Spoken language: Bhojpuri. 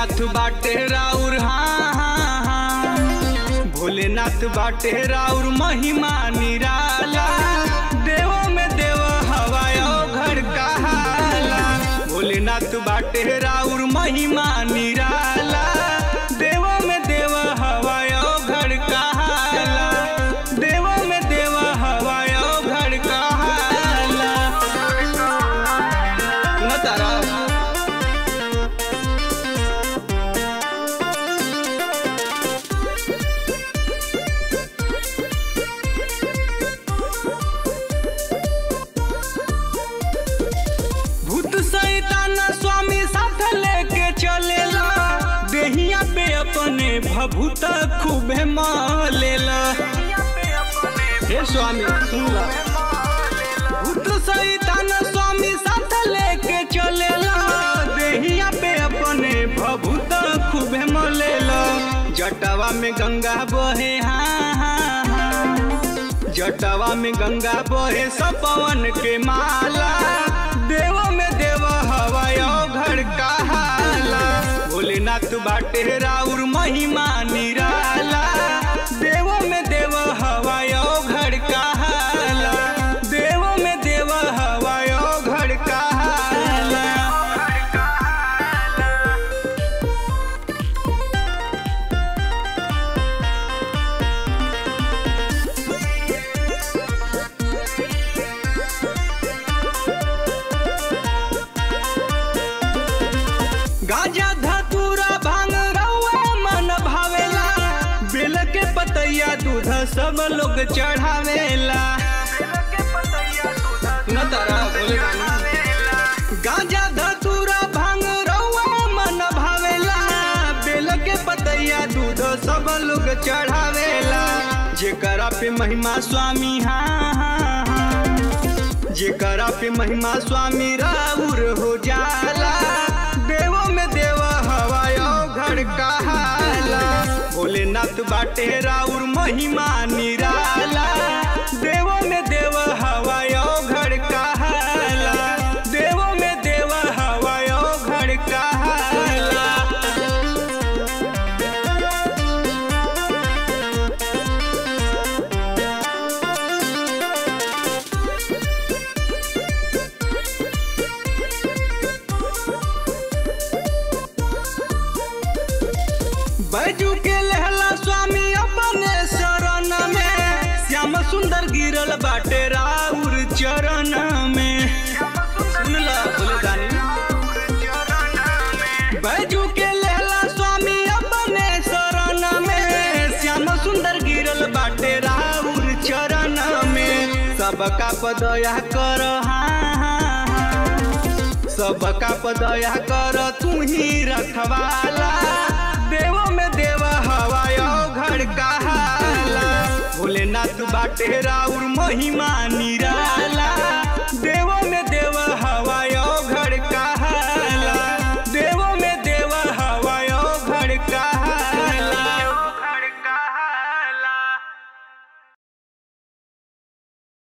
भोलेनाथ बाटे राउर हाँ हाँ हाँ भोलेनाथ बाटे राउर महिमा निराला देव में देव हवायो घर कहाला भोलेनाथ बाटे राउर महिमा निराला देव में देव हवायो घर कहाला देव में देव हवायो घर कहाला न तारा भूत सैतान स्वामी साथ लेके चलेला देहिया पे अपने भभूत खूबे मालेला हे स्वामी सुन ला भूत सैतान स्वामी साथ लेके चलेला देहिया पे अपने भभूत खूबे मलेला जटवा में गंगा बहे हाँ हाँ हाँ जटवा में गंगा बहे सब पवन के माला देव में देव हवायो घर कहाला भोलेनाथ बाटे राउर महिमा निराला देव में देव हवायो घर कहाला देव में देव हवायो घर कहाला गाजा धतूरा भांग रउआ मन भावेला बेल के पतैया दूध सब लोग चढ़ावेला न तारा बोले गाजा धतूरा भांग रउआ मन भावेला बेल के पतैया दूध सब लोग चढ़ावेला जेकरा पे महिमा स्वामी हाँ हाँ हाँ जेकरा पे महिमा स्वामी राउर हो जाला देव में देव हवायो घर कहाला भोलेनाथ बाटे राउर महिमा निराला देव में देव हवायो घर कहाला देव में देव हवायो घर कहाला बैजू के लहला स्वामी अपने शरण में श्याम सुंदर गिरल बाटे राउर चरण में सुन ला बोले दानी बैजू के लहला स्वामी अपने शरण में श्याम सुंदर गिरल बाटे राउर चरण में सबका पदया कर हाँ हाँ हाँ सबका पदया कर तू ही रखवाला देव में देव हवायो घर कहाला भोलेनाथ बाटे राउर महिमा निरा